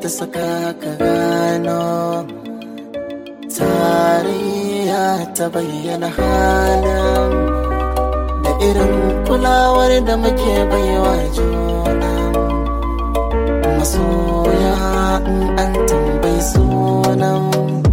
ta saka ka gano tarayya ta bayyana halin da irin kulawar da muke baiwa juna masoya in an tambayi sunan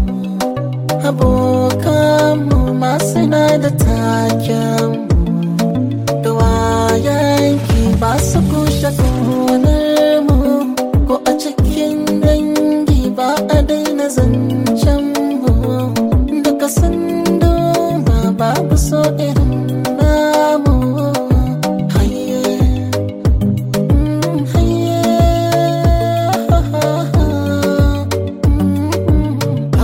abokanmu masu na da taken da wayanki ba su kushe ƙaunar mu ko a cikin dangi ba a daina zancen mu duka sando ba babu so irin namu haye mm, haye mm,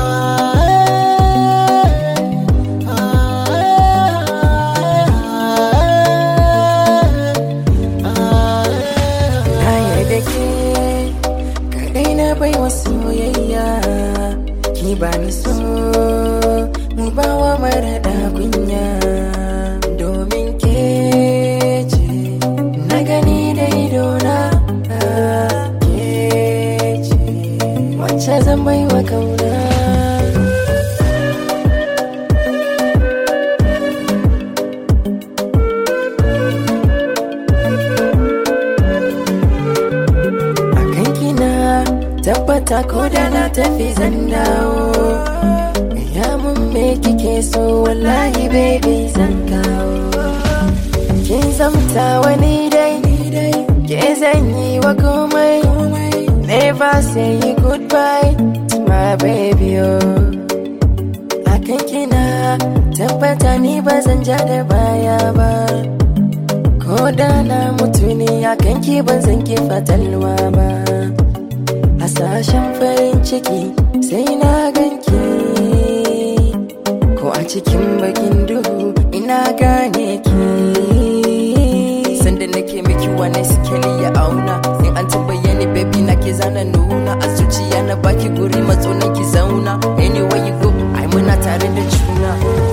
Na yarda ke kadai na bai wa soyayya ki ba ni so mu ba wa marada kunya domin ke ce na gani da idona ke ce wacce zan bai wa kauna akan kina tabbata ko da na tafi zan dawo ya mun me kike so wallahi baby zan kawo kin zamta wani dai ke zan yi wa komai never say goodbye to my baby oh akan kina tabbata ni ba zan ja da baya ba ko da na mutu ne akan ki ban zan ki fatalwa ba hasashen farin ciki sai na ganki ko a cikin bakin duhu ina gane ki sanda nake miki wani sikeli ya auna in an tambaye ni baby na ke zana nuna a zuciya na baki guri matsunan ki zauna anyway you go ai muna tare da juna